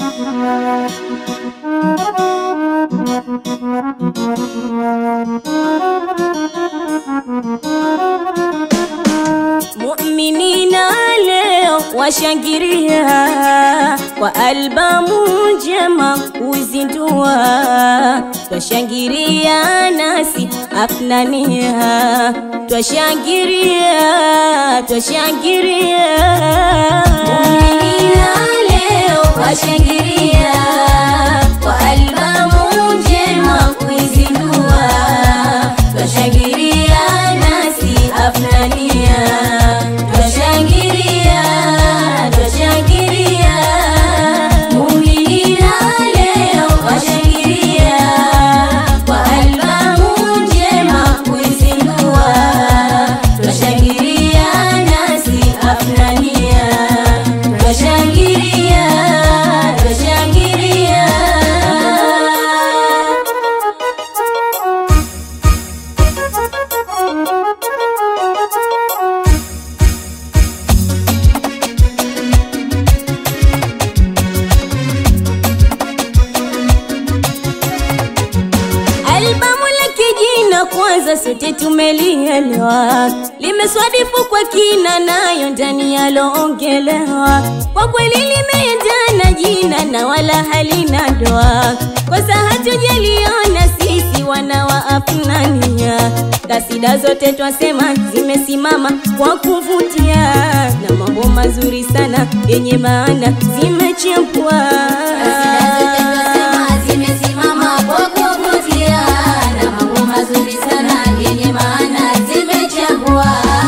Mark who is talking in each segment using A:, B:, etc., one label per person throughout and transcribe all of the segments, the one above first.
A: Muminina leo washangiria kwa albamu njema kuzindua, twashangiria nasi afnania, twashangiria twashangiria. Muminina leo washangiria kwa albamu njema kuizindua, twashangiria nasi afnania, twashangiria twashangiria. Muminina leo washangiria kwa albamu njema kuizindua, twashangiria nasi afnania, twashangiria twashangiria. Albamu la kijina kwanza sote tumelielewa, limeswadifu kwa kina, nayo ndani yaloongelewa. Kwa kweli limeendana jina na wala halina doa, kosa hatujaliona sisi wana wa Afnania. Kasida zote twasema zimesimama kwa kuvutia, na mambo mazuri sana yenye maana zimechepwa.
B: zimesimama kwa kuvutia na mambo mazuri sana yenye maana zimechagua.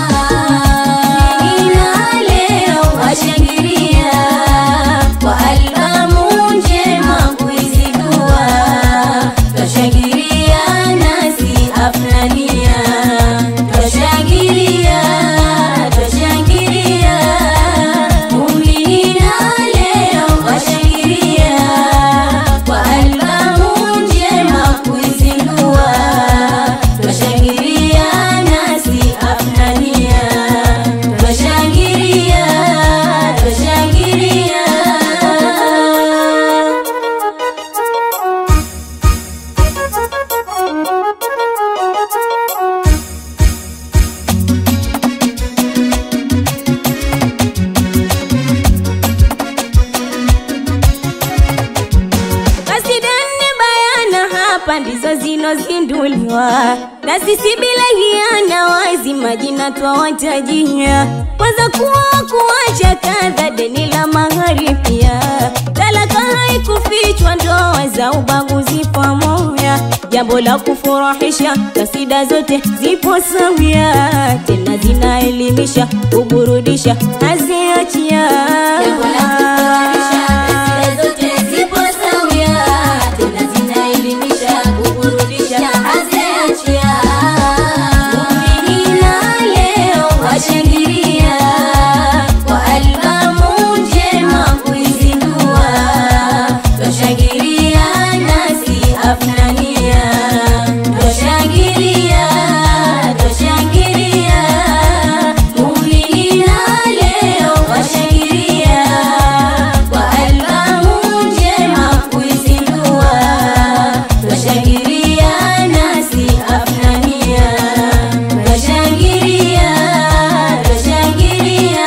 A: Ina leo washangilia kwa albamu njema kuizindua, twashangilia nasi afnania, twashangilia twashangilia. Muminina leo washangilia kwa albamu njema kuizindua, twashangilia nasi afnania, twashangilia twashangilia. Kasida nne bayana hapa ndizo zinozinduliwa na sisi bila hiana wazi majina twawatajia kwanza kuwa kuacha kadha deni la mahari pia talaka haikufichwa ndoa za ubaguzi pamoja jambo la kufurahisha kasida zote zipo sawia tena zinaelimisha kuburudisha haziachia
B: Jambo la kufurahisha, kasida zote zipo sawia, tena zinaelimisha, kuburudisha, haziachia.
A: Muminina leo washangilia kwa albamu njema kuizindua, twashangilia nasi afnania, twashangilia twashangilia. Muminina leo washangilia kwa albamu njema kuizindua, twashangilia nasi afnania, twashangilia twashangilia.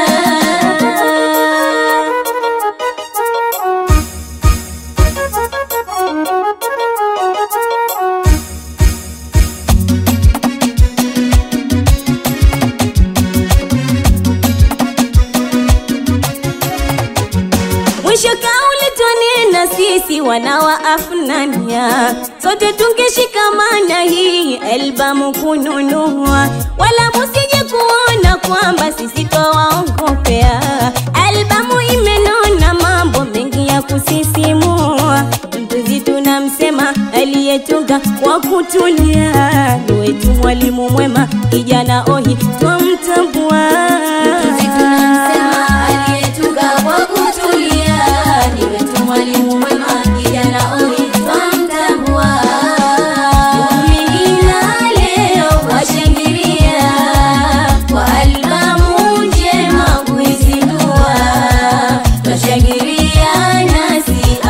A: Mwisho kauli twanena sisi wana wa Afnania, sote tungeshikamana hii albamu kununua, wala musije kuona kwamba sisi twawaongopea. Albamu imenona mambo mengi ya kusisimua, mtunzi tunamsema aliyetunga kwa kutulia, ni wetu mwalimu mwema, kijana ohi twamtambua.
B: Mtunzi tunamsema aliyetunga kwa kutulia, ni wetu mwalimu mwema, kijana ohi twamtambua.
A: Muminina leo washangilia kwa albamu njema kuizindua, twashangilia nasi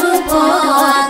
B: kupoa